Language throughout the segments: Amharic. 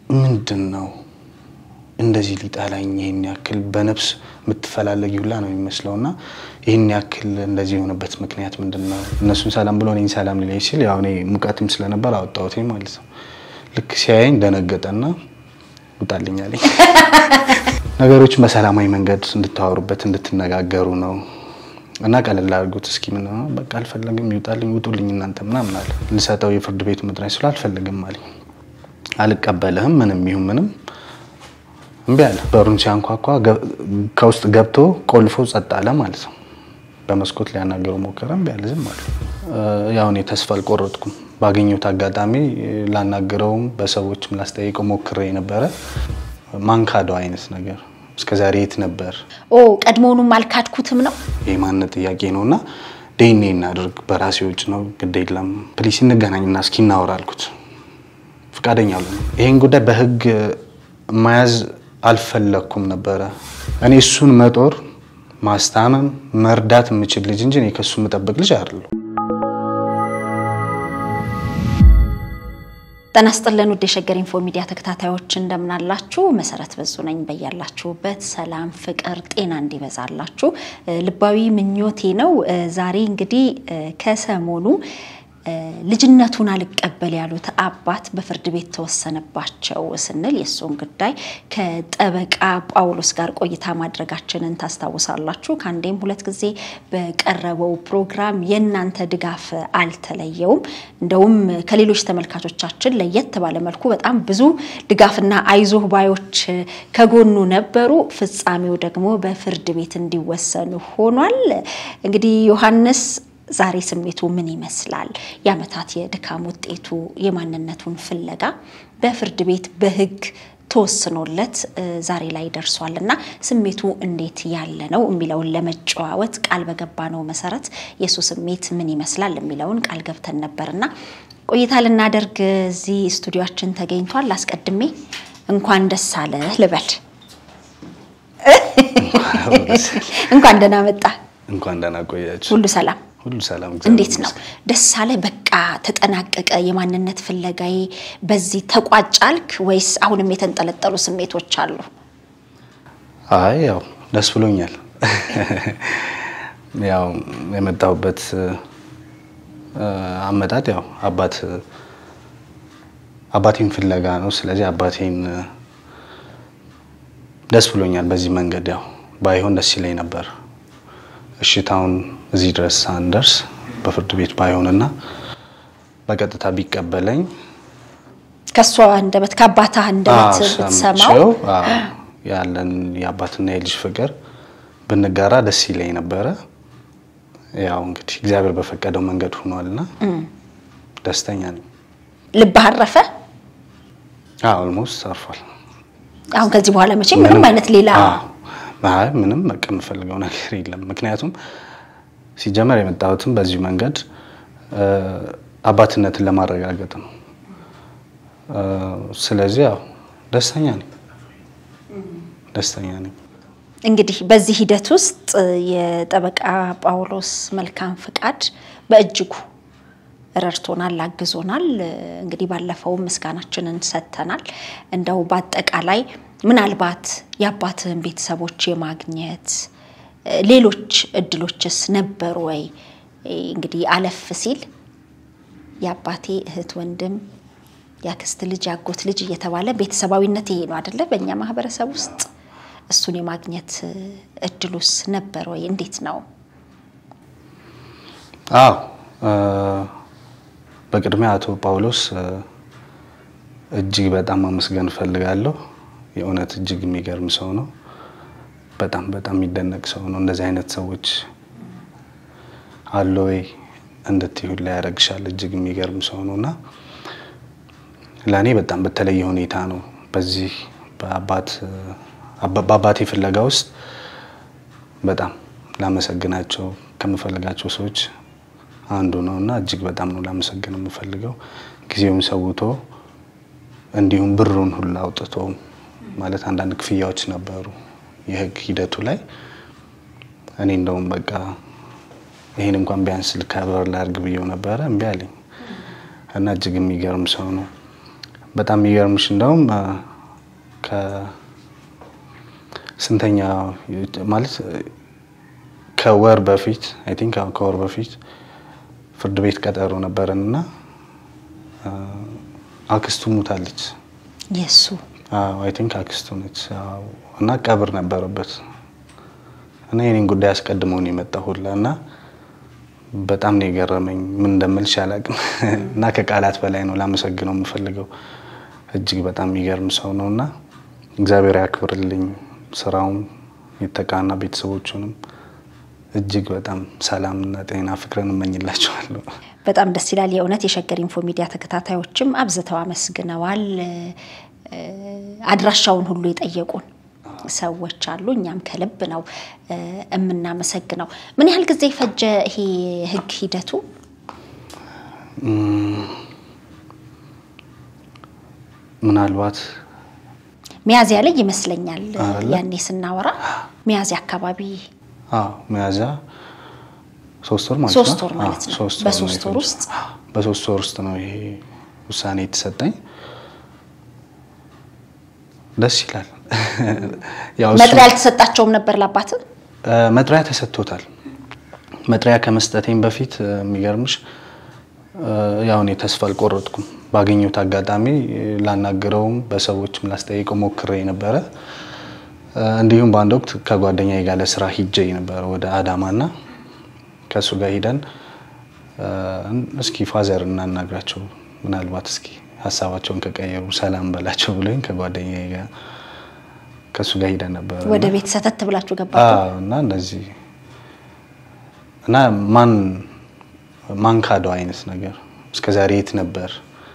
ምንድን ነው እንደዚህ ሊጠላኝ ይህን ያክል በነፍስ የምትፈላለጊ ሁላ ነው የሚመስለው እና ይህን ያክል እንደዚህ የሆነበት ምክንያት ምንድን ነው? እነሱን ሰላም ብሎ እኔን ሰላም ሊለኝ ሲል ያው እኔ ሙቀትም ስለነበር አወጣሁት ማለት ነው። ልክ ሲያየኝ ደነገጠና ውጣልኝ አለኝ። ነገሮችን በሰላማዊ መንገድ እንድታወሩበት እንድትነጋገሩ ነው እና ቀለል አድርጉት እስኪ ምን ነው በቃ አልፈለግም፣ ይውጣልኝ፣ ውጡልኝ እናንተ ምናምን አለ። ልሰጠው የፍርድ ቤቱ መጥሪያ ስለ አልፈልግም አለኝ። አልቀበልህም ምንም ይሁን ምንም እምቢ አለ። በሩን ሲያንኳኳ ከውስጥ ገብቶ ቆልፎ ጸጥ አለ ማለት ነው። በመስኮት ሊያናገረው ሞከረ፣ እምቢ አለ፣ ዝም አለ። ያው እኔ ተስፋ አልቆረጥኩም። ባገኘሁት አጋጣሚ ላናገረውም በሰዎችም ላስጠይቀው ሞክሬ ነበረ። ማንካደው አይነት ነገር እስከዛሬ የት ነበር? ኦ ቀድሞውኑም አልካድኩትም ነው የማንነት ጥያቄ ነው እና ዴኔ እናድርግ በራሴ ውጭ ነው ግድ የለም ፕሊስ እንገናኝና እስኪ እናወራ አልኩት። ፈቃደኛ አሉ። ይህን ጉዳይ በህግ መያዝ አልፈለግኩም ነበረ። እኔ እሱን መጦር ማስታመም መርዳት የምችል ልጅ እንጂ እኔ ከሱ የምጠብቅ ልጅ አይደለሁ። ጤና ይስጥልን ውድ የሸገር ኢንፎ ሚዲያ ተከታታዮች እንደምናላችሁ። መሰረት በዙ ነኝ። በያላችሁበት ሰላም፣ ፍቅር፣ ጤና እንዲበዛላችሁ ልባዊ ምኞቴ ነው። ዛሬ እንግዲህ ከሰሞኑ ልጅነቱን አልቀበል ያሉት አባት በፍርድ ቤት ተወሰነባቸው ስንል የእሱን ጉዳይ ከጠበቃ ጳውሎስ ጋር ቆይታ ማድረጋችንን ታስታውሳላችሁ። ከአንዴም ሁለት ጊዜ በቀረበው ፕሮግራም የእናንተ ድጋፍ አልተለየውም። እንደውም ከሌሎች ተመልካቾቻችን ለየት ባለ መልኩ በጣም ብዙ ድጋፍና አይዞህ ባዮች ከጎኑ ነበሩ። ፍጻሜው ደግሞ በፍርድ ቤት እንዲወሰኑ ሆኗል። እንግዲህ ዮሐንስ ዛሬ ስሜቱ ምን ይመስላል? የዓመታት የድካም ውጤቱ የማንነቱን ፍለጋ በፍርድ ቤት በሕግ ተወስኖለት ዛሬ ላይ ደርሷል እና ስሜቱ እንዴት ያለ ነው የሚለውን ለመጨዋወት ቃል በገባ ነው መሰረት የእሱ ስሜት ምን ይመስላል የሚለውን ቃል ገብተን ነበርና ቆይታ ልናደርግ እዚህ ስቱዲዮችን ተገኝቷል። አስቀድሜ እንኳን ደስ አለ ልበል። እንኳን ደህና መጣ። እንኳን ደህና ቆያችሁ። ሁሉ ሰላም ሁሉ ሰላም። እንዴት ነው? ደስ አለ? በቃ ተጠናቀቀ የማንነት ፍለጋዬ በዚህ ተቋጫልክ ወይስ አሁንም የተንጠለጠሉ ስሜቶች አሉ? አይ ያው ደስ ብሎኛል። ያው የመጣሁበት አመጣጥ ያው አባት አባቴን ፍለጋ ነው። ስለዚህ አባቴን ደስ ብሎኛል። በዚህ መንገድ ያው ባይሆን ደስ ይለኝ ነበር እሽታውን እዚህ ድረስ ሳንደርስ በፍርድ ቤት ባይሆንና በቀጥታ ቢቀበለኝ ከእሷ አንደበት ከአባትህ አንደበት ብትሰማው ያለን የአባትና የልጅ ፍቅር ብንጋራ ደስ ይለኝ ነበረ። ያው እንግዲህ እግዚአብሔር በፈቀደው መንገድ ሆኗልና ደስተኛ ነኝ። ልብህ አረፈ? ኦልሞስት አርፏል። አሁን ከዚህ በኋላ መቼም ምንም አይነት ሌላ አይ ምንም በቃ የምፈልገው ነገር የለም። ምክንያቱም ሲጀመር የመጣሁትም በዚሁ መንገድ አባትነትን ለማረጋገጥ ነው። ስለዚህ ያው ደስተኛ ነኝ፣ ደስተኛ ነኝ። እንግዲህ በዚህ ሂደት ውስጥ የጠበቃ ጳውሎስ መልካም ፍቃድ በእጅጉ ረድቶናል፣ አግዞናል። እንግዲህ ባለፈውም ምስጋናችንን ሰጥተናል። እንደው በአጠቃላይ ምናልባት የአባትህን ቤተሰቦች የማግኘት ሌሎች እድሎችስ ነበሩ ወይ? እንግዲህ አለፍ ሲል የአባቴ እህት፣ ወንድም፣ የአክስት ልጅ፣ የአጎት ልጅ እየተባለ ቤተሰባዊነት ይሄ ነው አደለ? በእኛ ማህበረሰብ ውስጥ እሱን የማግኘት እድሉስ ነበር ወይ? እንዴት ነው? አዎ በቅድሚያ አቶ ጳውሎስ እጅግ በጣም ማመስገን እፈልጋለሁ። የእውነት እጅግ የሚገርም ሰው ነው። በጣም በጣም የሚደነቅ ሰው ነው። እንደዚህ አይነት ሰዎች አለ ወይ እንድትይሁ ላይ ያደርግሻል። እጅግ የሚገርም ሰው ነው እና ለእኔ በጣም በተለየ ሁኔታ ነው በዚህ በአባቴ ፍለጋ ውስጥ በጣም ላመሰግናቸው ከምፈልጋቸው ሰዎች አንዱ ነው እና እጅግ በጣም ነው ላመሰግን የምፈልገው ጊዜውን ሰውቶ እንዲሁም ብሩን ሁሉ አውጥቶ ማለት አንዳንድ ክፍያዎች ነበሩ የህግ ሂደቱ ላይ እኔ እንደውም በቃ ይህን እንኳን ቢያንስ ልከበር ላድርግ ብዬው ነበረ፣ እምቢ አለኝ እና እጅግ የሚገርም ሰው ነው። በጣም የሚገርምሽ እንደውም ከስንተኛ ማለት ከወር በፊት አይ ቲንክ ከወር በፊት ፍርድ ቤት ቀጠሮ ነበረን እና አክስቱ ሙታለች። የሱ አይ ቲንክ አክስቱ ነች እና ቀብር ነበረበት እና የኔን ጉዳይ አስቀድመው ነው የመጣ ሁላ እና በጣም ነው የገረመኝ። ምን እንደምልሽ አላውቅም እና ከቃላት በላይ ነው ላመሰግነው የምፈልገው። እጅግ በጣም የሚገርም ሰው ነው እና እግዚአብሔር ያክብርልኝ ስራውን የተቃና ቤተሰቦቹንም እጅግ በጣም ሰላምና ጤና ፍቅርን እመኝላቸዋለሁ። በጣም ደስ ይላል። የእውነት የሸገር ኢንፎ ሚዲያ ተከታታዮችም አብዝተው አመስግነዋል። አድራሻውን ሁሉ የጠየቁን ሰዎች አሉ። እኛም ከልብ ነው የምናመሰግነው። ምን ያህል ጊዜ ፈጀ ይሄ ህግ ሂደቱ? ምናልባት ሚያዝያ ላይ ይመስለኛል ያኔ ስናወራ ሚያዝያ አካባቢ ሚያዝያ ሶስት ወር ማለት ነው። ሶስት ወር ማለት ነው። ሶስት ወር በሶስት ነው ወር የፈጀው። ውስጥ በሶስት ወር ውስጥ ነው ይሄ ውሳኔ የተሰጠኝ። ደስ ይላል። ያው እሱ- መጥሪያ አልተሰጣቸውም ነበር ለአባት እ፣ መጥሪያ ተሰጥቶታል። መጥሪያ ከመስጠቴም በፊት እ፣ የሚገርምሽ እ፣ ያው እኔ ተስፋ አልቆረጥኩም። ባገኘሁት አጋጣሚ እ፣ ላናግረውም በሰዎችም ላስጠይቀው ሞክሬ ነበረ። እ፣ እንዲሁም በአንድ ወቅት ከጓደኛዬ ጋር ለስራ ሂጄ ነበረ ወደ አዳማና ከእሱ ጋር ሂደን እ፣ እስኪ ፋዘር እናናግራቸው ምናልባት እስኪ ሀሳባቸውን ከቀየሩ ሰላም በላቸው ብሎኝ ከጓደኛዬ ጋር ከእሱ ጋር ሂደን ነበረ ወደ ቤት ሰተት ብላችሁ ገባችሁ? አዎ እና እንደዚህ እና ማን ማን ካደው አይነት ነገር እስከ ዛሬ የት ነበር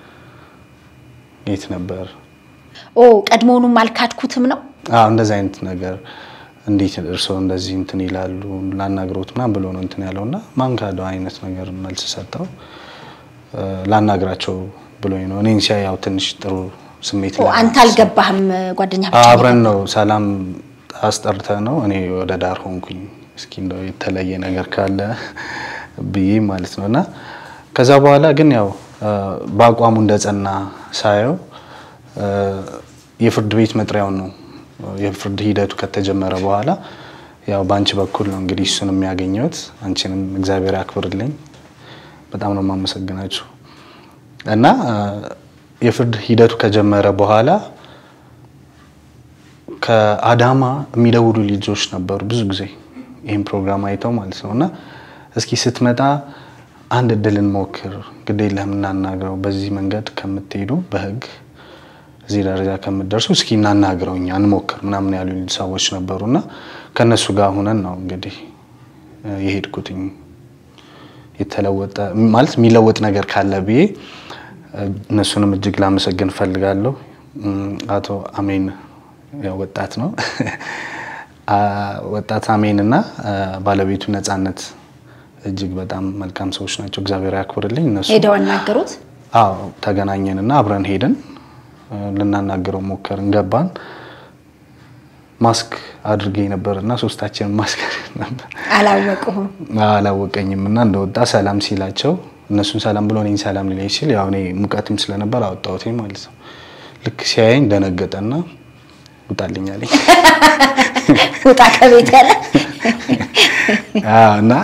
የት ነበር? ኦ ቀድሞውኑም አልካድኩትም ነው። አዎ እንደዚህ አይነት ነገር እንዴት እርስዎ እንደዚህ እንትን ይላሉ ላናግሮት ምናምን ብሎ ነው እንትን ያለው እና ማን ካደው አይነት ነገር መልስ ሰጠው። እ፣ ላናግራቸው ብሎኝ ነው እኔን ሲያይ ያው ትንሽ ጥሩ ስሜት ኦ ላይ አንተ አልገባህም፣ ጓደኛ ብቻ አብረን ነው ሰላም አስጠርተ ነው እኔ ወደ ዳር ሆንኩኝ። እስኪ እንደው የተለየ ነገር ካለ ብዬ ማለት ነው እና ከዛ በኋላ ግን ያው እ፣ በአቋሙ እንደጸና ሳየው እ፣ የፍርድ ቤት መጥሪያውን ነው የፍርድ ሂደቱ ከተጀመረ በኋላ ያው በአንቺ በኩል ነው እንግዲህ እሱን የሚያገኘሁት። አንቺንም እግዚአብሔር ያክብርልኝ። በጣም ነው የማመሰግናችሁ እና እ፣ የፍርድ ሂደቱ ከጀመረ በኋላ ከአዳማ የሚደውሉ ልጆች ነበሩ ብዙ ጊዜ ይህን ፕሮግራም አይተው ማለት ነው እና እስኪ ስትመጣ አንድ እድል እንሞክር፣ ግድ የለህም እናናግረው፣ በዚህ መንገድ ከምትሄዱ በህግ እዚህ ደረጃ ከምትደርሱ እስኪ እናናግረው እኛ እንሞክር ምናምን ያሉ ሰዎች ነበሩ እና ከእነሱ ጋር ሁነን ነው እንግዲህ እ፣ የሄድኩትኝ የተለወጠ ማለት የሚለወጥ ነገር ካለ ብዬ እ፣ እነሱንም እጅግ ላመሰግን እፈልጋለሁ። እም፣ አቶ አሜን ያው ወጣት ነው አ፣ ወጣት አሜን እና አ፣ ባለቤቱ ነጻነት እጅግ በጣም መልካም ሰዎች ናቸው። እግዚአብሔር ያክብርልኝ። እነሱ ሄደው አናገሩት። አዎ ተገናኘንና አብረን ሄድን እ፣ ልናናግረው ሞከርን። ገባን። ማስክ አድርጌ ነበር እና ሶስታችንን ማስክ ነበር አላወቁህም። አላወቀኝም እና እንደወጣ ሰላም ሲላቸው እነሱን ሰላም ብሎ እኔን ሰላም ሊለኝ ሲል ያው እኔ ሙቀትም ስለነበር አወጣሁት ማለት ነው። ልክ ሲያየኝ ደነገጠና ውጣልኝ አለኝ። ውጣ ከቤት ያለ አዎ እና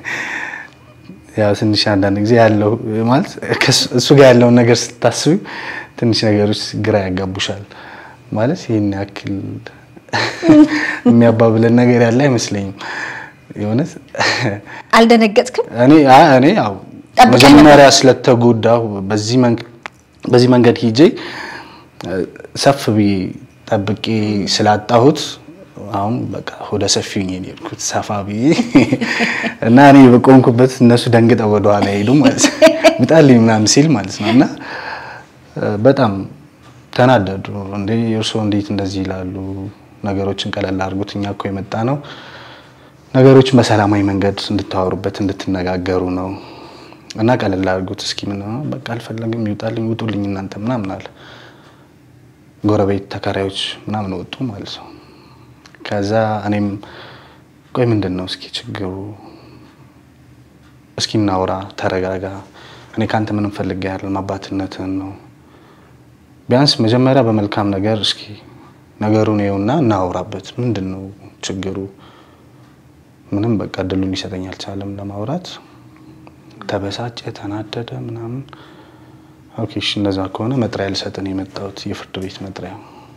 ያው ትንሽ አንዳንድ ጊዜ ያለው ማለት ከእሱ- እሱ ጋር ያለውን ነገር ስታስቢ ትንሽ ነገሮች ግራ ያጋቡሻል። ማለት ይህን ያክል የሚያባብለን ነገር ያለ አይመስለኝም የእውነት አልደነገጥክም? እኔ አይ እኔ ያው ጠብቀኝ መጀመሪያ ስለተጎዳሁ በዚህ መንገድ በዚህ መንገድ ሂጄ እ፣ ሰፍ ብዬ ጠብቄ ስላጣሁት አሁን በቃ ወደ ሰፊው ነው የሄድኩት ሰፋ ብዬ እና እኔ በቆምኩበት እነሱ ደንግጠው ወደኋላ ሄዱ ማለት ነው። ውጣልኝ ምናምን ሲል ማለት ነው እና እ፣ በጣም ተናደዱ። እንዴ እርስዎ እንዴት እንደዚህ ይላሉ? ነገሮችን ቀለል አድርጉት። እኛ እኮ የመጣ ነው ነገሮችን በሰላማዊ መንገድ እንድታወሩበት እንድትነጋገሩ ነው እና ቀለል አድርጉት እስኪ ምን ነው በቃ አልፈለግም ይውጣልኝ ውጡልኝ እናንተ ምናምን አለ ጎረቤት ተከራዮች ምናምን ወጡ ማለት ነው ከዛ እኔም ቆይ ምንድን ነው እስኪ ችግሩ እስኪ እናውራ ተረጋጋ እኔ ከአንተ ምንም ፈልጌ አይደለም አባትነትህን ነው ቢያንስ መጀመሪያ በመልካም ነገር እስኪ ነገሩን ይኸውና እናውራበት። ምንድን ነው ችግሩ? ምንም በቃ እድሉን ሊሰጠኝ አልቻለም ለማውራት። ተበሳጨ፣ ተናደደ ምናምን። ኦኬ እሺ፣ እንደዛ ከሆነ መጥሪያ ልሰጥን የመጣሁት የፍርድ ቤት መጥሪያ።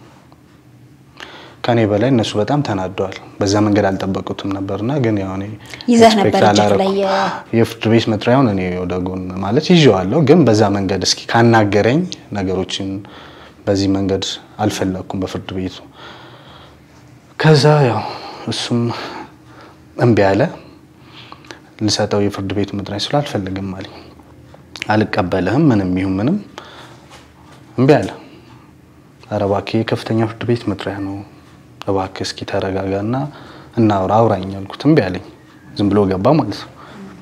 ከኔ በላይ እነሱ በጣም ተናደዋል። በዛ መንገድ አልጠበቁትም ነበርና ግን ያው እኔ ይዘህ ነበር ኤክስፔክት እጅህ ላይ አላረኩም። የ- የፍርድ ቤት መጥሪያውን እኔ ወደ ጎን ማለት ይዤዋለሁ፣ ግን በዛ መንገድ እስኪ ካናገረኝ ነገሮችን በዚህ መንገድ አልፈለግኩም በፍርድ ቤቱ። ከዛ ያው እሱም እምቢ አለ። ልሰጠው የፍርድ ቤቱ መጥሪያ ስለ አልፈልግም አለኝ። አልቀበልህም፣ ምንም ይሁን ምንም እምቢ አለ። ኧረ እባክህ የከፍተኛ ፍርድ ቤት መጥሪያ ነው፣ እባክህ እስኪ ተረጋጋና እናውራ አውራኝ አልኩት። እምቢ አለኝ። ዝም ብሎ ገባ ማለት ነው።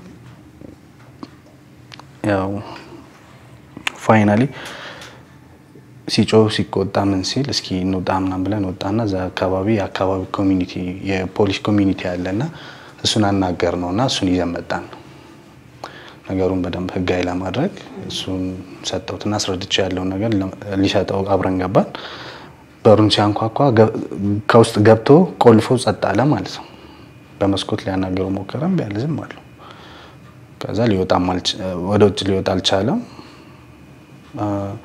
ያው ፋይናሊ ሲጮህ ሲቆጣ ምን ሲል እስኪ እንውጣ ምናምን ብለን ወጣና እዛ አካባቢ የአካባቢ ኮሚኒቲ የፖሊስ ኮሚኒቲ አለና እሱን አናገር ነው እና እሱን ይዘን መጣን። ነገሩን በደንብ ህጋዊ ለማድረግ እሱን ሰጠሁትና አስረድቼ ያለውን ነገር ሊሰጠው አብረን ገባን። በሩን ሲያንኳኳ ገ- ከውስጥ ገብቶ ቆልፎ ጸጥ አለ ማለት ነው። በመስኮት ሊያናገረው ሞከረ፣ እምቢ አለ፣ ዝም አለው። ከዛ ሊወጣም አልች- ወደ ውጭ ሊወጣ አልቻለም። አ፣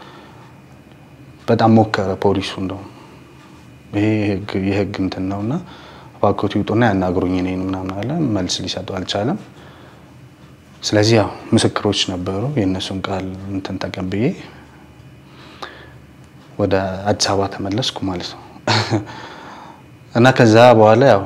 በጣም ሞከረ ፖሊሱ እንደውም ይሄ የህግ- የህግ እንትን ነው እና እባክዎት ይውጡና ያናግሩኝ እኔን ምናምን አለ። መልስ ሊሰጡ አልቻለም። ስለዚህ ያው ምስክሮች ነበሩ። የእነሱን ቃል እንትን ተቀብዬ ወደ አዲስ አበባ ተመለስኩ ማለት ነው እና ከዛ በኋላ ያው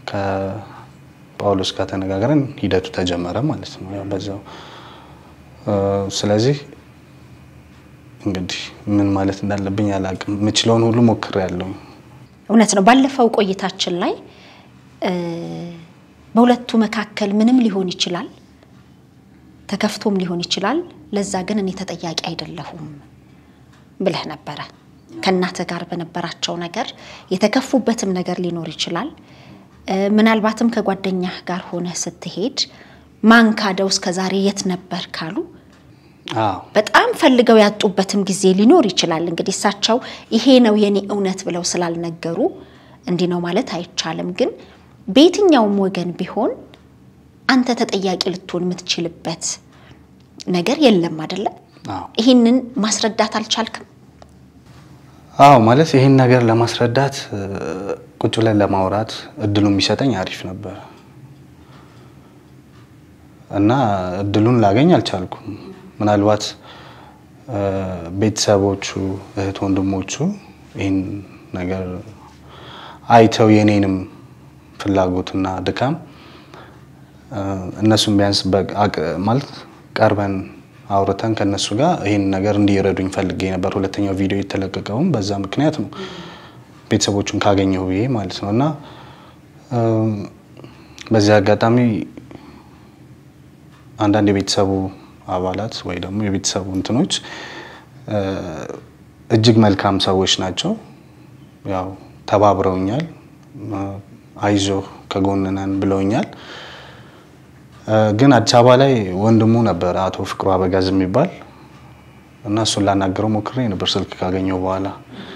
ከጳውሎስ ጋር ተነጋግረን ሂደቱ ተጀመረ ማለት ነው። ያው በዛው እ፣ ስለዚህ እንግዲህ ምን ማለት እንዳለብኝ አላውቅም። የምችለውን ሁሉ ሞክሬያለሁ። እውነት ነው። ባለፈው ቆይታችን ላይ እ፣ በሁለቱ መካከል ምንም ሊሆን ይችላል፣ ተከፍቶም ሊሆን ይችላል። ለዛ ግን እኔ ተጠያቂ አይደለሁም ብለህ ነበረ። ከእናትህ ጋር በነበራቸው ነገር የተከፉበትም ነገር ሊኖር ይችላል። እ፣ ምናልባትም ከጓደኛህ ጋር ሆነህ ስትሄድ ማን ካደው እስከ ዛሬ የት ነበር ካሉ አዎ በጣም ፈልገው ያጡበትም ጊዜ ሊኖር ይችላል። እንግዲህ እሳቸው ይሄ ነው የኔ እውነት ብለው ስላልነገሩ እንዲህ ነው ማለት አይቻልም። ግን በየትኛውም ወገን ቢሆን አንተ ተጠያቂ ልትሆን የምትችልበት ነገር የለም አይደለም። አዎ ይህንን ማስረዳት አልቻልክም። አዎ ማለት ይህን ነገር ለማስረዳት እ፣ ቁጭ ብለን ለማውራት እድሉ የሚሰጠኝ አሪፍ ነበር እና እድሉን ላገኝ አልቻልኩም። ምናልባት እ፣ ቤተሰቦቹ እህት ወንድሞቹ ይህን ነገር አይተው የኔንም ፍላጎትና ድካም እ፣ እነሱም ቢያንስ በአቅ- ማለት ቀርበን አውርተን ከነሱ ጋር ይህን ነገር እንዲረዱኝ ፈልጌ ነበር። ሁለተኛው ቪዲዮ የተለቀቀውም በዛ ምክንያት ነው፣ ቤተሰቦቹን ካገኘሁ ብዬ ማለት ነው። እና እ፣ በዚህ አጋጣሚ አንዳንድ የቤተሰቡ አባላት ወይ ደግሞ የቤተሰቡ እንትኖች እ፣ እጅግ መልካም ሰዎች ናቸው። ያው ተባብረውኛል፣ እ፣ አይዞህ ከጎንህ ነን ብለውኛል። እ፣ ግን አዲስ አበባ ላይ ወንድሙ ነበር አቶ ፍቅሩ አበጋዝ የሚባል እና እሱን ላናገረው ሞክሬ ነበር ስልክ ካገኘው በኋላ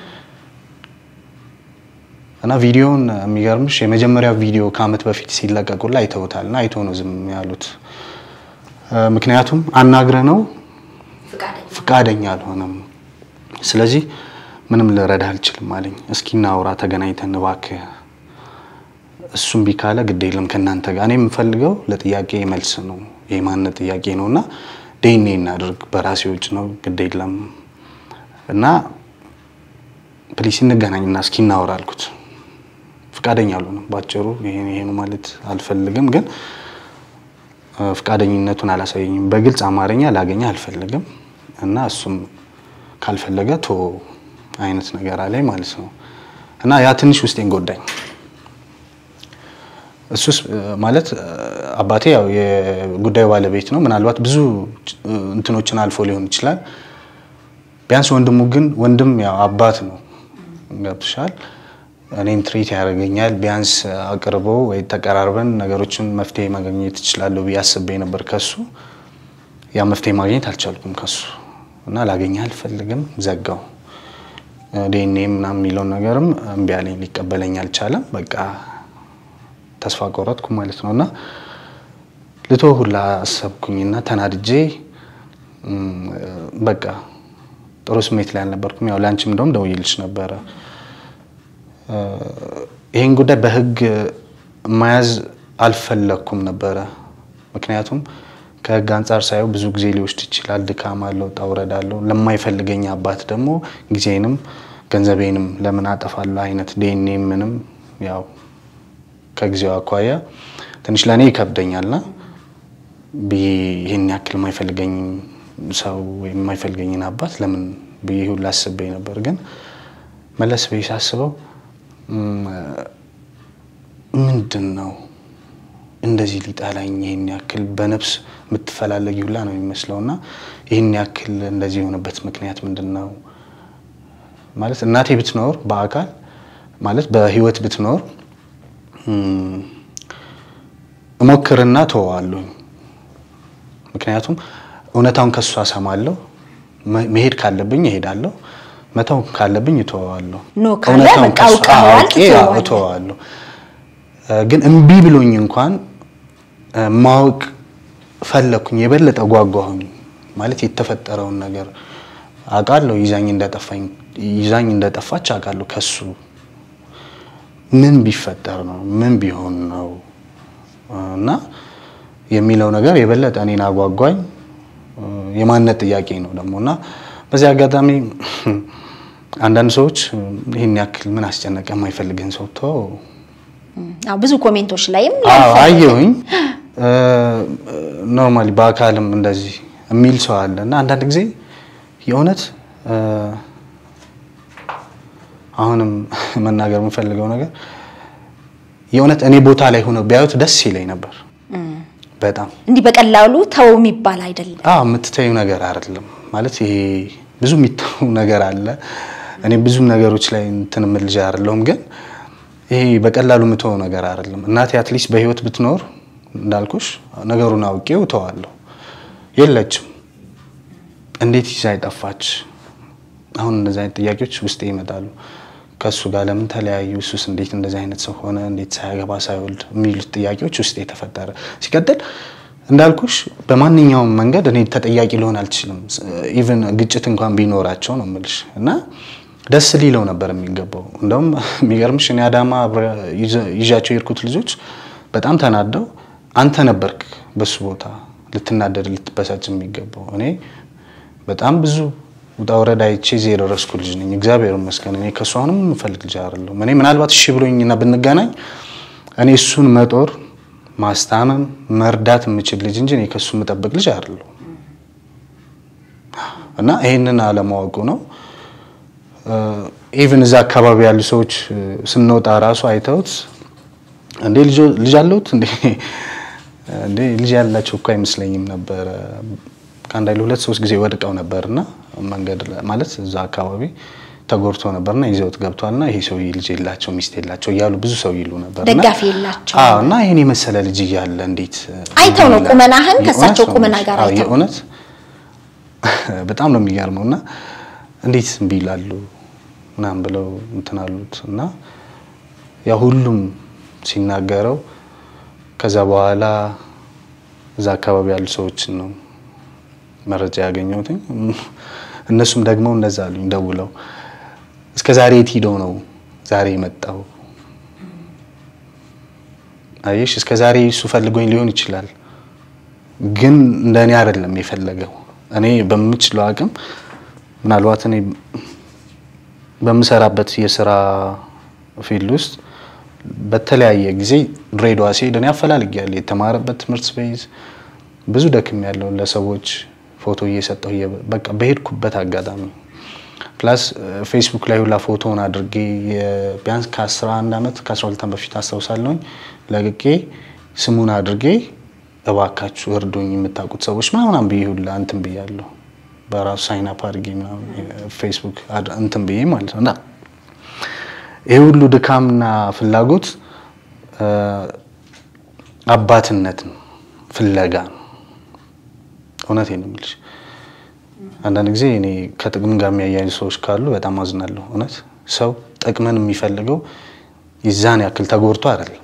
እና ቪዲዮውን የሚገርምሽ የመጀመሪያው ቪዲዮ ከአመት በፊት ሲለቀቁላ አይተውታል እና አይቶ ነው ዝም ያሉት። እ፣ ምክንያቱም አናግረ ነው ፍቃደኛ አልሆነም። ስለዚህ ምንም ልረዳ አልችልም አለኝ። እስኪ እናውራ ተገናኝተን እባክህ እሱም ቢካለ ግድ የለም ከእናንተ ጋር እኔ የምፈልገው ለጥያቄ መልስ ነው የማንነት ጥያቄ ነው እና ዴኔ እናድርግ በራሴ ውጭ ነው ግድ የለም እና ፕሊስ እንገናኝና እስኪ እናወራ አልኩት። ፍቃደኛ አልሆነም። ባጭሩ ይሄን ይሄኑ ማለት አልፈልግም፣ ግን እ፣ ፍቃደኝነቱን አላሳየኝም። በግልጽ አማርኛ ላገኘ አልፈልግም እና እሱም ካልፈለገ ቶ አይነት ነገር አለኝ ማለት ነው እና ያ ትንሽ ውስጤን ጎዳኝ። እሱስ እ፣ ማለት እ፣ አባቴ ያው የጉዳዩ ባለቤት ነው። ምናልባት ብዙ እ፣ እንትኖችን አልፎ ሊሆን ይችላል። ቢያንስ ወንድሙ ግን ወንድም ያው አባት ነው። ገብቶሻል? እኔን ትሪት ያደርገኛል። ቢያንስ አቅርቦ ወይ ተቀራርበን ነገሮችን መፍትሄ ማግኘት እችላለሁ ብዬ አስቤ ነበር ከሱ። ያ መፍትሄ ማግኘት አልቻልኩም ከሱ እና ላገኘህ አልፈልግም፣ ዘጋው። ዲኤንኤ ምናምን የሚለውን ነገርም እምቢ አለኝ፣ ሊቀበለኝ አልቻለም። በቃ ተስፋ ቆረጥኩ ማለት ነው እና ልቶ ሁላ አሰብኩኝና ተናድጄ በቃ ጥሩ ስሜት ላይ አልነበርኩም። ያው ለአንቺም እንደውም ደውዬልሽ ነበረ። ይህን ጉዳይ በህግ መያዝ አልፈለግኩም ነበረ። ምክንያቱም ከህግ አንጻር ሳየው ብዙ ጊዜ ሊወስድ ይችላል። ድካም አለው፣ ውጣ ውረድ አለው። ለማይፈልገኝ አባት ደግሞ ጊዜንም ገንዘቤንም ለምን አጠፋለሁ አይነት ዲኤንኤ ምንም ያው ከጊዜው አኳያ ትንሽ ለእኔ ይከብደኛልና ብዬ ይህን ያክል የማይፈልገኝ ሰው ወይም የማይፈልገኝን አባት ለምን ብዬ ሁላ አስቤ ነበር። ግን መለስ ብዬ ሳስበው ምንድን ነው እንደዚህ ሊጠላኝ ይህን ያክል በነፍስ የምትፈላለጊ ሁላ ነው የሚመስለው እና ይህን ያክል እንደዚህ የሆነበት ምክንያት ምንድን ነው? ማለት እናቴ ብትኖር በአካል ማለት በህይወት ብትኖር እሞክርና ተወዋለሁ። ምክንያቱም እውነታውን ከሷ ሰማለሁ። መሄድ ካለብኝ እሄዳለሁ፣ መተው ካለብኝ እተወዋለሁ። ኖ ካለ በቃ አውቀኸዋል፣ ትተወዋለህ። እተወዋለሁ። ግን እምቢ ብሎኝ እንኳን ማወቅ ፈለኩኝ፣ የበለጠ ጓጓሁኝ። ማለት የተፈጠረውን ነገር አውቃለሁ። ይዛኝ እንደጠፋኝ ይዛኝ እንደጠፋች አውቃለሁ። ከሱ ምን ቢፈጠር ነው ምን ቢሆን ነው እና የሚለው ነገር የበለጠ እኔን አጓጓኝ። የማንነት ጥያቄ ነው ደግሞ እና በዚህ አጋጣሚ አንዳንድ ሰዎች ይህን ያክል ምን አስጨነቀ የማይፈልግህን ሰው ተወው አዎ ብዙ ኮሜንቶች ላይም አዎ አየሁኝ። ኖርማሊ በአካልም እንደዚህ የሚል ሰው አለ እና አንዳንድ ጊዜ የእውነት አሁንም መናገር የምፈልገው ነገር የእውነት እኔ ቦታ ላይ ሆነው ቢያዩት ደስ ይለኝ ነበር። በጣም እንዲህ በቀላሉ ተው የሚባል አይደለም። አዎ የምትተዩ ነገር አይደለም ማለት ይሄ ብዙ የሚተው ነገር አለ። እኔ ብዙ ነገሮች ላይ እንትን የምል ልጅ አይደለሁም ግን ይሄ በቀላሉ የምተወው ነገር አይደለም። እናቴ አትሊስት በህይወት ብትኖር እንዳልኩሽ ነገሩን አውቄው እተዋለሁ። የለችም። እንዴት ይዛ አይጠፋች? አሁን እንደዚህ አይነት ጥያቄዎች ውስጤ ይመጣሉ። ከእሱ ጋር ለምን ተለያዩ? እሱስ እንዴት እንደዚህ አይነት ሰው ሆነ? እንዴት ሳያገባ ሳይወልድ? የሚሉት ጥያቄዎች ውስጤ የተፈጠረ ሲቀጥል እንዳልኩሽ በማንኛውም መንገድ እኔ ተጠያቂ ሊሆን አልችልም። ኢቭን ግጭት እንኳን ቢኖራቸው ነው የምልሽ እና ደስ ሊለው ነበር የሚገባው። እንደውም የሚገርምሽ እኔ አዳማ ይዣቸው የሄድኩት ልጆች በጣም ተናደው አንተ ነበርክ በሱ ቦታ ልትናደድ ልትበሳጭ የሚገባው። እኔ በጣም ብዙ ውጣ ወረዳ አይቼ እዚህ የደረስኩ ልጅ ነኝ። እግዚአብሔር ይመስገን። እኔ ከእሱ አሁንም የምፈልግ ልጅ አይደለሁም። እኔ ምናልባት እሺ ብሎኝና ብንገናኝ እኔ እሱን መጦር፣ ማስታመም፣ መርዳት የምችል ልጅ እንጂ እኔ ከእሱ የምጠብቅ ልጅ አይደለሁም እና ይህንን አለማወቁ ነው ኢቭን እዛ አካባቢ ያሉ ሰዎች ስንወጣ ራሱ አይተውት እንዴ ልጅ አለሁት እንዴ እንዴ ልጅ ያላቸው እኮ አይመስለኝም ነበረ። ከአንድ አይሉ ሁለት ሶስት ጊዜ ወድቀው ነበርና መንገድ ማለት እዛ አካባቢ ተጎድቶ ነበርና ይዘውት ገብቷልና ይሄ ሰው ልጅ የላቸው ሚስት የላቸው እያሉ ብዙ ሰው ይሉ ነበር። ደጋፊ የላቸው አዎ። እና ይሄን የመሰለ ልጅ እያለ እንዴት አይተው ነው ቁመናህን ከእሳቸው ቁመና ጋር አዎ፣ አይተው የእውነት በጣም ነው የሚገርመው። እና እንዴት እምቢ ይላሉ ምናምን ብለው እንትን አሉት እና ያ ሁሉም ሲናገረው ከዛ በኋላ እዛ አካባቢ ያሉ ሰዎችን ነው መረጃ ያገኘሁት። እነሱም ደግሞ እንደዛ አሉኝ ደውለው እስከ ዛሬ የት ሂደው ነው ዛሬ የመጣው? አየሽ እስከ ዛሬ እሱ ፈልጎኝ ሊሆን ይችላል፣ ግን እንደ እኔ አይደለም የፈለገው። እኔ በምችለው አቅም ምናልባት እኔ በምሰራበት የስራ ፊልድ ውስጥ በተለያየ ጊዜ ድሬዳዋ ሲሄድ እኔ አፈላልጌያለሁ። የተማረበት ትምህርት ቤት ብዙ ደክም ያለው ለሰዎች ፎቶ እየሰጠሁ በቃ በሄድኩበት አጋጣሚ ፕላስ ፌስቡክ ላይ ሁላ ፎቶውን አድርጌ ቢያንስ ከ11 ዓመት ከ12 ዓመት በፊት አስታውሳለሁኝ ለቅቄ ስሙን አድርጌ እባካችሁ እርዱኝ የምታውቁት ሰዎች ምናምን ብዬ ሁላ እንትን ብያለሁ። በራሱ ሳይን አፕ አድርጌ ምናምን ፌስቡክ እንትን ብዬ ማለት ነው እና ይህ ሁሉ ድካምና ፍላጎት አባትነት ነው፣ ፍለጋ ነው። እውነቴን ነው የምልሽ። አንዳንድ ጊዜ እኔ ከጥቅም ጋር የሚያያዩ ሰዎች ካሉ በጣም አዝናለሁ። እውነት ሰው ጥቅምን የሚፈልገው ይዛን ያክል ተጎድቶ አይደለም።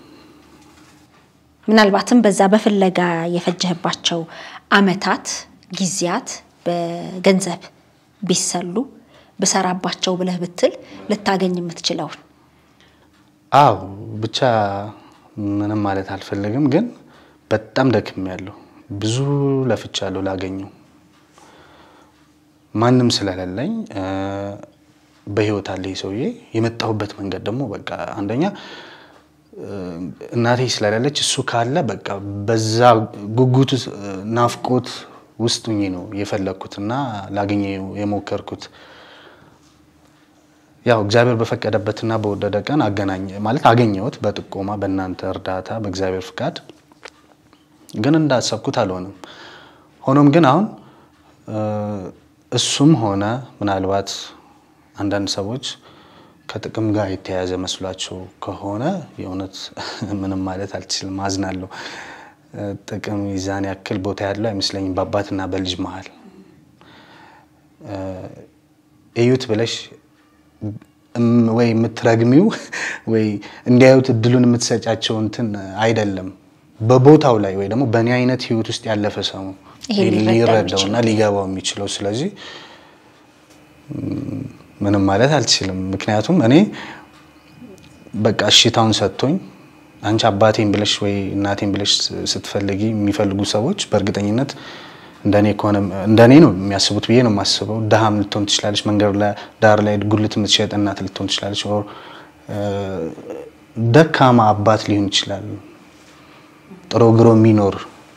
ምናልባትም በዛ በፍለጋ የፈጀህባቸው አመታት ጊዜያት በገንዘብ ቢሰሉ ብሰራባቸው ብለህ ብትል ልታገኝ የምትችለውን አው ብቻ ምንም ማለት አልፈልግም፣ ግን በጣም ደክም ያለሁ ብዙ ለፍቻለሁ ላገኘው ማንም ስለሌለኝ በህይወት አለ ይህ ሰውዬ። የመጣሁበት መንገድ ደግሞ በቃ አንደኛ እናቴ ስለሌለች እሱ ካለ በቃ በዛ ጉጉት ናፍቆት ውስጥ ሁኜ ነው የፈለግኩት እና ላገኘ የሞከርኩት። ያው እግዚአብሔር በፈቀደበትና በወደደ ቀን አገናኘ ማለት አገኘሁት፣ በጥቆማ በእናንተ እርዳታ በእግዚአብሔር ፍቃድ። ግን እንዳሰብኩት አልሆነም። ሆኖም ግን አሁን እሱም ሆነ ምናልባት አንዳንድ ሰዎች ከጥቅም ጋር የተያያዘ መስሏቸው ከሆነ የእውነት ምንም ማለት አልችልም፣ አዝናለሁ። ጥቅም ይዛን ያክል ቦታ ያለው አይመስለኝም በአባትና በልጅ መሀል እዩት ብለሽ ወይ የምትረግሚው ወይ እንዲያዩት እድሉን የምትሰጫቸው እንትን አይደለም። በቦታው ላይ ወይ ደግሞ በእኔ አይነት ህይወት ውስጥ ያለፈ ሰው ሊረዳውና ሊገባው የሚችለው ስለዚህ ምንም ማለት አልችልም። ምክንያቱም እኔ በቃ እሽታውን ሰጥቶኝ አንቺ አባቴን ብለሽ ወይ እናቴን ብለሽ ስትፈልጊ የሚፈልጉ ሰዎች በእርግጠኝነት እንደኔ ከሆነ እንደኔ ነው የሚያስቡት ብዬ ነው የማስበው። ድሃም ልትሆን ትችላለች፣ መንገድ ዳር ላይ ጉልት የምትሸጥ እናት ልትሆን ትችላለች፣ ደካማ አባት ሊሆን ይችላል። ጥሮ ግሮ የሚኖር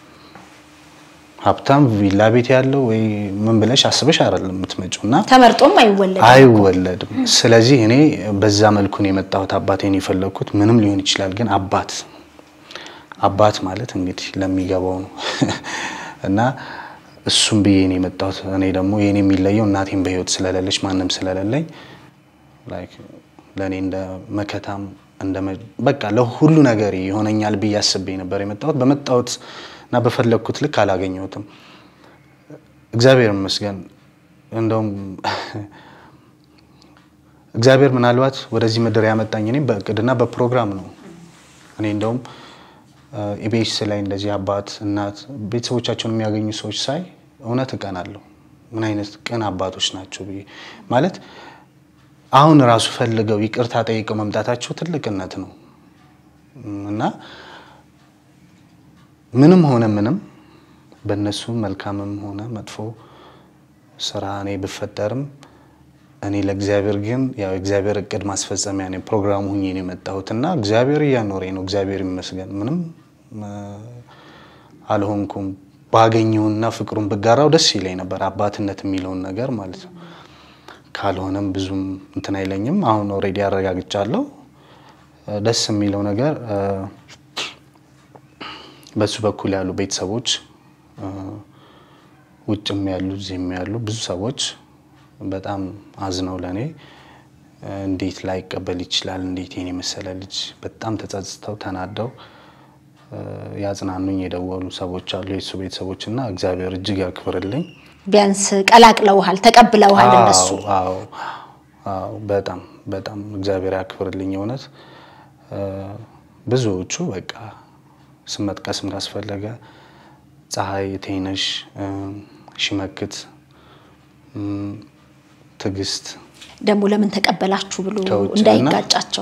ሀብታም ቪላ ቤት ያለው ወይ ምን ብለሽ አስበሽ አይደለም የምትመጪው እና ተመርጦም አይወለድም አይወለድም። ስለዚህ እኔ በዛ መልኩ ነው የመጣሁት። አባቴን የፈለግኩት ምንም ሊሆን ይችላል፣ ግን አባት አባት ማለት እንግዲህ ለሚገባው ነው እና እሱም ብዬ ነው የመጣሁት። እኔ ደግሞ የኔ የሚለየው እናቴን በህይወት ስለሌለች ማንም ስለሌለኝ ለእኔ እንደ መከታም በቃ ለሁሉ ነገር ይሆነኛል ብዬ አስቤ ነበር የመጣሁት። በመጣሁት እና በፈለግኩት ልክ አላገኘሁትም። እግዚአብሔር ይመስገን። እንደውም እግዚአብሔር ምናልባት ወደዚህ ምድር ያመጣኝ እኔም በእቅድና በፕሮግራም ነው። እኔ እንደውም ኢቢኤስ ላይ እንደዚህ አባት እናት ቤተሰቦቻቸውን የሚያገኙ ሰዎች ሳይ እውነት እቀናለሁ። ምን አይነት ቅን አባቶች ናቸው ብዬ ማለት አሁን ራሱ ፈልገው ይቅርታ ጠይቀው መምጣታቸው ትልቅነት ነው እና ምንም ሆነ ምንም በእነሱ መልካምም ሆነ መጥፎ ስራ እኔ ብፈጠርም እኔ ለእግዚአብሔር ግን ያው እግዚአብሔር እቅድ ማስፈጸሚያ ነው ፕሮግራሙ ሁኜ ነው የመጣሁት እና እግዚአብሔር እያኖረኝ ነው። እግዚአብሔር ይመስገን። ምንም አልሆንኩም። ባገኘውና ፍቅሩን ብጋራው ደስ ይለኝ ነበር፣ አባትነት የሚለውን ነገር ማለት ነው። ካልሆነም ብዙም እንትን አይለኝም። አሁን ኦልሬዲ አረጋግጫለሁ። ደስ የሚለው ነገር በሱ በኩል ያሉ ቤተሰቦች ውጭም ያሉ እዚህም ያሉ ብዙ ሰዎች በጣም አዝነው ለእኔ እንዴት ላይቀበል ይችላል? እንዴት የኔ መሰለ ልጅ በጣም ተጸጽተው ተናደው ያጽናኑኝ የደወሉ ሰዎች አሉ፣ የሱ ቤተሰቦች እና እግዚአብሔር እጅግ ያክብርልኝ። ቢያንስ ቀላቅለውሃል፣ ተቀብለውሃል እነሱ። አዎ አዎ፣ በጣም በጣም እግዚአብሔር ያክብርልኝ። እውነት ብዙዎቹ በቃ ስም መጥቀስም ካስፈለገ ፀሐይ፣ ቴነሽ፣ ሽመክት፣ ትዕግስት ደግሞ ለምን ተቀበላችሁ ብሎ ከውጭ እንዳይጋጫቸው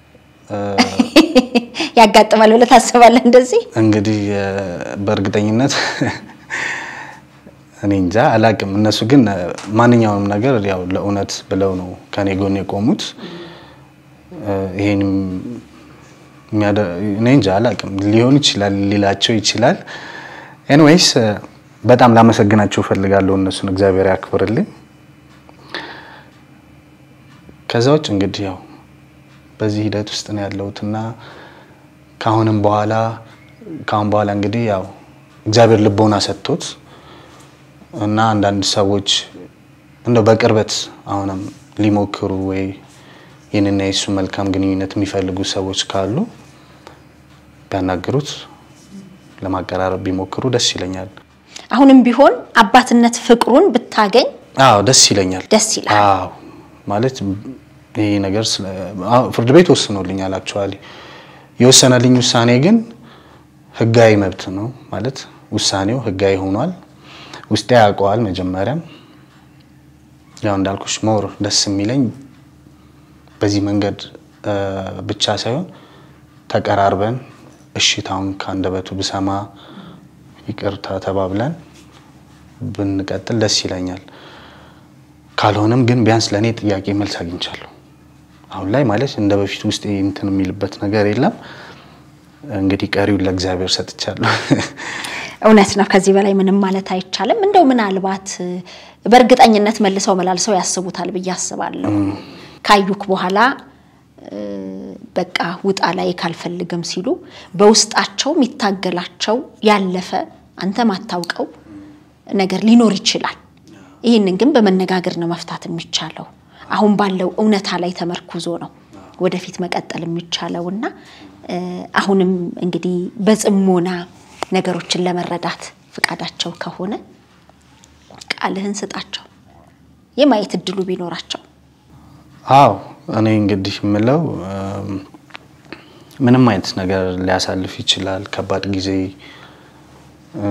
ያጋጥማል ብለህ ታስባለህ? እንደዚህ እንግዲህ በእርግጠኝነት እኔ እንጃ አላቅም። እነሱ ግን ማንኛውንም ነገር ያው ለእውነት ብለው ነው ከኔ ጎን የቆሙት። ይሄን እኔ እንጃ አላቅም። ሊሆን ይችላል ሊላቸው ይችላል። ኤንዌይስ በጣም ላመሰግናቸው እፈልጋለሁ እነሱን፣ እግዚአብሔር ያክብርልኝ። ከዛ ውጭ እንግዲህ ያው በዚህ ሂደት ውስጥ ነው ያለሁት እና ከአሁንም በኋላ ከአሁን በኋላ እንግዲህ ያው እግዚአብሔር ልቦና ሰጥቶት እና አንዳንድ ሰዎች እንደው በቅርበት አሁንም ሊሞክሩ ወይ ይህንና የሱ መልካም ግንኙነት የሚፈልጉ ሰዎች ካሉ ቢያናግሩት ለማቀራረብ ቢሞክሩ ደስ ይለኛል። አሁንም ቢሆን አባትነት ፍቅሩን ብታገኝ አዎ ደስ ይለኛል። ደስ ይላል። አዎ ማለት ይሄ ነገር ስለ- አዎ፣ ፍርድ ቤት ወስኖልኛል። አክቹዋሊ የወሰነልኝ ውሳኔ ግን ህጋዊ መብት ነው ማለት ውሳኔው ህጋዊ ሆኗል። ውስጤ ያውቀዋል። መጀመሪያም ያው እንዳልኩሽ ሞር ደስ የሚለኝ በዚህ መንገድ እ፣ ብቻ ሳይሆን ተቀራርበን እሽታውን ከአንደበቱ ብሰማ ይቅርታ ተባብለን ብንቀጥል ደስ ይለኛል። ካልሆነም ግን ቢያንስ ለእኔ ጥያቄ መልስ አግኝቻለሁ። አሁን ላይ ማለት እንደ በፊት ውስጥ እንትን የሚልበት ነገር የለም። እንግዲህ ቀሪውን ለእግዚአብሔር ሰጥቻለሁ። እውነት ነው። ከዚህ በላይ ምንም ማለት አይቻልም። እንደው ምናልባት እ፣ በእርግጠኝነት መልሰው መላልሰው ያስቡታል ብዬ አስባለሁ። ካዩክ በኋላ እ፣ በቃ ውጣ ላይ ካልፈልግም ሲሉ በውስጣቸው የሚታገላቸው ያለፈ አንተ ማታውቀው ነገር ሊኖር ይችላል። ይህንን ግን በመነጋገር ነው መፍታት የሚቻለው። አሁን ባለው እውነታ ላይ ተመርኩዞ ነው ወደፊት መቀጠል የሚቻለው እና እ፣ አሁንም እንግዲህ በጽሞና ነገሮችን ለመረዳት ፍቃዳቸው ከሆነ ቃልህን ስጣቸው የማየት እድሉ ቢኖራቸው አዎ እኔ እንግዲህ የምለው እም፣ ምንም አይነት ነገር ሊያሳልፍ ይችላል። ከባድ ጊዜ እ፣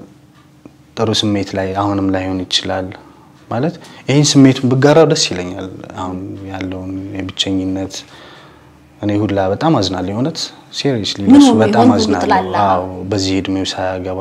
ጥሩ ስሜት ላይ አሁንም ላይሆን ይችላል። ማለት ይህን ስሜቱን ብጋራው ደስ ይለኛል። አሁን ያለውን የብቸኝነት እኔ ሁላ በጣም አዝናለሁ። የእውነት ሲሪየስሊ ምን ለሱ ሆኖ በጣም ይሆን ሁሉ አዝናለሁ። ትላለህ? አዎ በዚህ እድሜው ሳያገባ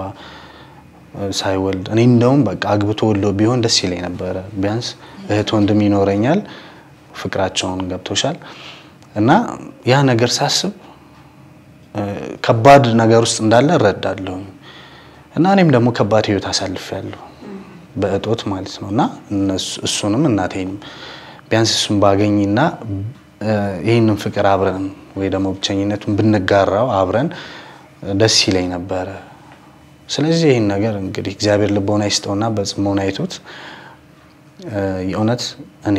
ሳይወልድ እኔ እንደውም በቃ አግብቶ ወልዶ ቢሆን ደስ ይለኝ ነበረ። ቢያንስ እህት ወንድም ይኖረኛል። ፍቅራቸውን ገብቶሻል። እና ያ ነገር ሳስብ እ፣ ከባድ ነገር ውስጥ እንዳለ እረዳለሁ። እና እኔም ደግሞ ከባድ ህይወት አሳልፌያለሁ በእጦት ማለት ነው። እና እነሱ- እሱንም እናቴንም ቢያንስ እሱን ባገኝና እ፣ ይህንን ፍቅር አብረን ወይ ደግሞ ብቸኝነቱን ብንጋራው አብረን ደስ ይለኝ ነበረ። ስለዚህ ይህን ነገር እንግዲህ እግዚአብሔር ልቦና ይስጠውና በጽሞና አይቶት እ፣ የእውነት እኔ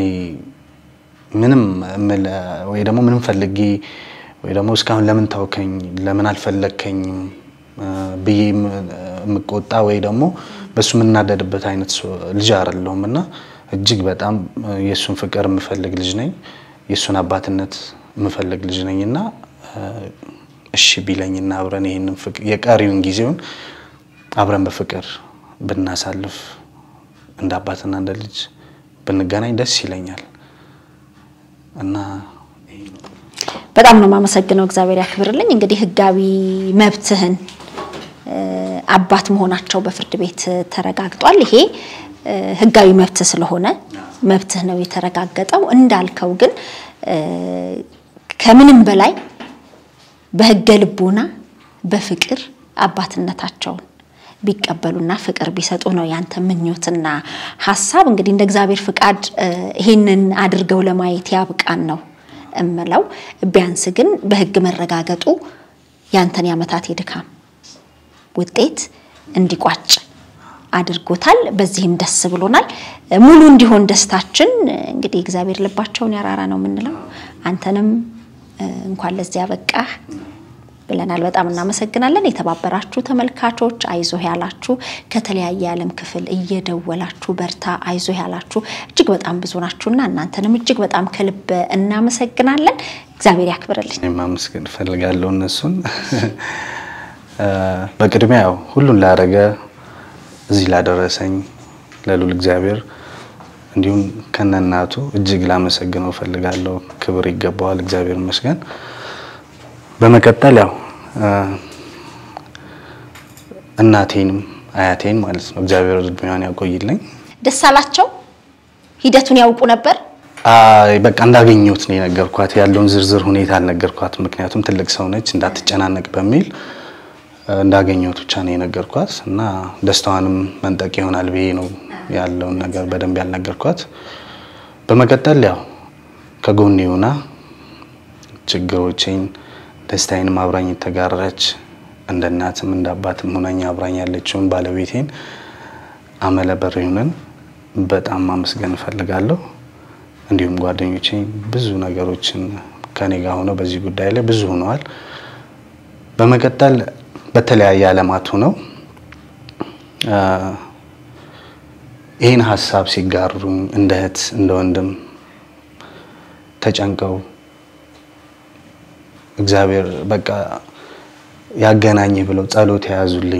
ምንም እምል- ወይ ደግሞ ምንም ፈልጌ ወይ ደግሞ እስካሁን ለምን ታውከኝ ለምን አልፈለግከኝም እ፣ ብዬ የም- የምቆጣ ወይ ደግሞ በእሱ የምናደድበት አይነት ሰው- ልጅ አይደለሁም እና እጅግ በጣም እ፣ የእሱን ፍቅር የምፈልግ ልጅ ነኝ። የእሱን አባትነት የምፈልግ ልጅ ነኝ እና እ፣ እሺ ቢለኝና አብረን ይህንን ፍቅ- የቀሪውን ጊዜውን አብረን በፍቅር ብናሳልፍ እንደ አባትና እንደ ልጅ ብንገናኝ ደስ ይለኛል እና በጣም ነው የማመሰግነው። እግዚአብሔር ያክብርልኝ። እንግዲህ ህጋዊ መብትህን እ፣ አባት መሆናቸው በፍርድ ቤት ተረጋግጧል። ይሄ እ፣ ህጋዊ መብት ስለሆነ መብትህ ነው የተረጋገጠው። እንዳልከው ግን እ፣ ከምንም በላይ በህገ ልቦና በፍቅር አባትነታቸውን ቢቀበሉና ፍቅር ቢሰጡ ነው ያንተ ምኞትና ሀሳብ። እንግዲህ እንደ እግዚአብሔር ፍቃድ እ፣ ይሄንን አድርገው ለማየት ያብቃን ነው እምለው። ቢያንስ ግን በህግ መረጋገጡ ያንተን የዓመታት የድካም ውጤት እንዲቋጭ አድርጎታል። በዚህም ደስ ብሎናል። ሙሉ እንዲሆን ደስታችን እንግዲህ እግዚአብሔር ልባቸውን ያራራ ነው የምንለው። አንተንም እ፣ እንኳን ለዚያ በቃህ ብለናል። በጣም እናመሰግናለን። የተባበራችሁ ተመልካቾች አይዞህ ያላችሁ ከተለያየ የዓለም ክፍል እየደወላችሁ በርታ አይዞህ ያላችሁ እጅግ በጣም ብዙ ናችሁና እናንተንም እጅግ በጣም ከልብ እናመሰግናለን። እግዚአብሔር ያክብርልኝ። እኔ ማመስገን እፈልጋለሁ እነሱን እ፣ በቅድሚያ ያው ሁሉን ላደረገ እዚህ ላደረሰኝ ለሉል እግዚአብሔር እንዲሁም ከነእናቱ እጅግ ላመሰግነው እፈልጋለሁ። ክብር ይገባዋል። እግዚአብሔር ይመስገን። በመቀጠል ያው እ፣ እናቴንም አያቴን ማለት ነው እግዚአብሔር እድሜዋን ያቆይልኝ። ደስ አላቸው። ሂደቱን ያውቁ ነበር። አይ በቃ እንዳገኘሁት ነው የነገርኳት። ያለውን ዝርዝር ሁኔታ አልነገርኳት፣ ምክንያቱም ትልቅ ሰው ነች እንዳትጨናነቅ በሚል እ፣ እንዳገኘሁት ብቻ ነው የነገርኳት እና ደስታዋንም መንጠቅ ይሆናል ብዬ ነው ያለውን ነገር በደንብ ያልነገርኳት። በመቀጠል ያው ከጎኔ ሆና ችግሮቼን ደስታዬንም አብራኝ የተጋራች እንደ እናትም እንደ አባትም ሆናኝ አብራኝ ያለችውን ባለቤቴን አመለ በሪሁንን በጣም ማመስገን እፈልጋለሁ። እንዲሁም ጓደኞቼ ብዙ ነገሮችን ከኔ ጋር ሆነው በዚህ ጉዳይ ላይ ብዙ ሆነዋል። በመቀጠል በተለያየ ዓለማት ሆነው አ፣ ይህን ሀሳብ ሲጋሩኝ እንደ እህት እንደ ወንድም ተጨንቀው እግዚአብሔር በቃ ያገናኝህ ብለው ጸሎት የያዙልኝ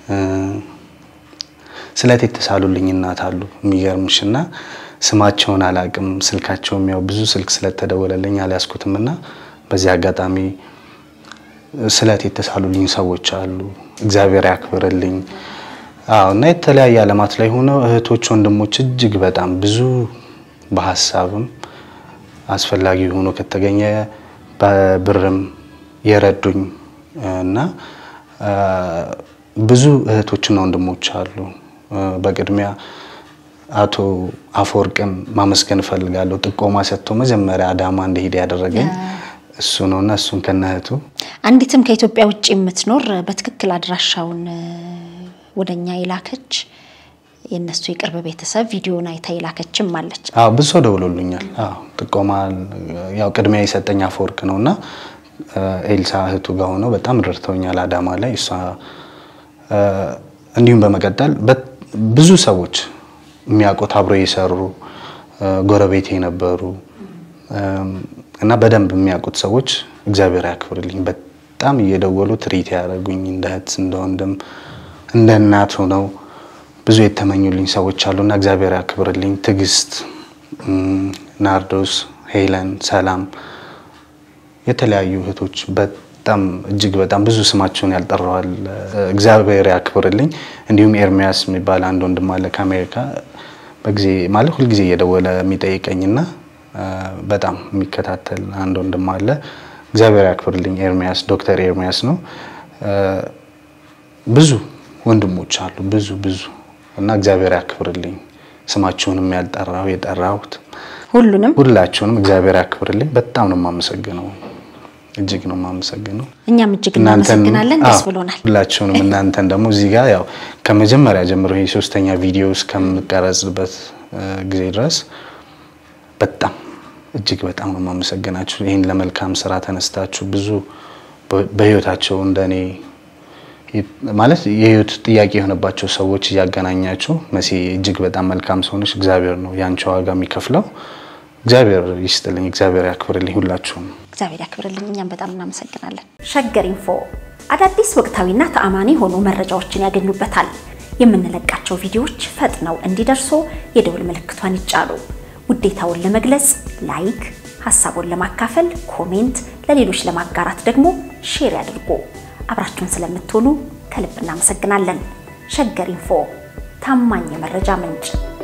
ስለት የተሳሉልኝ እናት አሉ። የሚገርምሽ እና ስማቸውን አላቅም፣ ስልካቸውም ያው ብዙ ስልክ ስለተደወለልኝ አልያዝኩትም እና በዚህ አጋጣሚ ስለት የተሳሉልኝ ሰዎች አሉ። እግዚአብሔር ያክብርልኝ። አዎ እና የተለያየ ዓለማት ላይ ሆነው እህቶች፣ ወንድሞች እጅግ በጣም ብዙ በሀሳብም አስፈላጊ ሆኖ ከተገኘ በብርም የረዱኝ እና ብዙ እህቶችና ወንድሞች አሉ። በቅድሚያ አቶ አፈወርቅን ማመስገን እፈልጋለሁ። ጥቆማ ሰጥቶ መጀመሪያ አዳማ እንደሄደ ያደረገኝ እሱ ነው እና እሱን ከነ እህቱ አንዲትም ከኢትዮጵያ ውጭ የምትኖር በትክክል አድራሻውን ወደኛ የላከች የእነሱ የቅርብ ቤተሰብ ቪዲዮን አይታ የላከችም አለች። አዎ ብዙ ሰው ደውሎልኛል። አዎ ጥቆማ ያው ቅድሚያ የሰጠኝ አፈወርቅ ነው እና ኤልሳ እህቱ ጋር ሆነው በጣም ረድተውኛል አዳማ ላይ እሷ እንዲሁም በመቀጠል ብዙ ሰዎች የሚያውቁት አብሮ የሰሩ ጎረቤት የነበሩ እና በደንብ የሚያውቁት ሰዎች እግዚአብሔር ያክብርልኝ በጣም እየደወሉ ትሪት ያደረጉኝ እንደ እህት እንደ ወንድም እንደ እናት ሆነው ብዙ የተመኙልኝ ሰዎች አሉና እግዚአብሔር ያክብርልኝ። ትዕግስት፣ ናርዶስ፣ ሄለን፣ ሰላም የተለያዩ እህቶች በጣም እጅግ በጣም ብዙ ስማቸውን ያልጠራዋል። እግዚአብሔር ያክብርልኝ። እንዲሁም ኤርሚያስ የሚባል አንድ ወንድም አለ ከአሜሪካ በጊዜ ማለት ሁልጊዜ እየደወለ የሚጠይቀኝና በጣም የሚከታተል አንድ ወንድም አለ። እግዚአብሔር ያክብርልኝ። ኤርሚያስ ዶክተር ኤርሚያስ ነው። ብዙ ወንድሞች አሉ ብዙ ብዙ እና እግዚአብሔር ያክብርልኝ። ስማችሁንም ያልጠራው የጠራሁት ሁሉንም ሁላችሁንም እግዚአብሔር ያክብርልኝ። በጣም ነው የማመሰግነው። እጅግ ነው የማመሰግነው። እኛም እጅግ እናመሰግናለን። ደስ ብሎናል። ሁላችሁንም እናንተን ደግሞ እዚህ ጋር ያው ከመጀመሪያ ጀምሮ ይሄ ሶስተኛ ቪዲዮ እስከምቀረጽበት ጊዜ ድረስ በጣም እጅግ በጣም ነው የማመሰግናችሁ። ይህን ለመልካም ስራ ተነስታችሁ ብዙ በህይወታቸው እንደኔ ማለት የህይወት ጥያቄ የሆነባቸው ሰዎች እያገናኛችሁ መሲ እጅግ በጣም መልካም ሰው ነሽ። እግዚአብሔር ነው የአንቺ ዋጋ የሚከፍለው። እግዚአብሔር ይስጥልኝ፣ እግዚአብሔር ያክብርልኝ ሁላችሁም። እግዚአብሔር ያክብርልኝ። እኛም በጣም እናመሰግናለን። ሸገር ኢንፎ አዳዲስ ወቅታዊና ተአማኒ የሆኑ መረጃዎችን ያገኙበታል። የምንለቃቸው ቪዲዮዎች ፈጥነው እንዲደርሱ የደውል ምልክቷን ይጫኑ። ውዴታውን ለመግለጽ ላይክ፣ ሀሳቡን ለማካፈል ኮሜንት፣ ለሌሎች ለማጋራት ደግሞ ሼር ያድርጉ። አብራችሁን ስለምትሆኑ ከልብ እናመሰግናለን። ሸገር ኢንፎ ታማኝ የመረጃ ምንጭ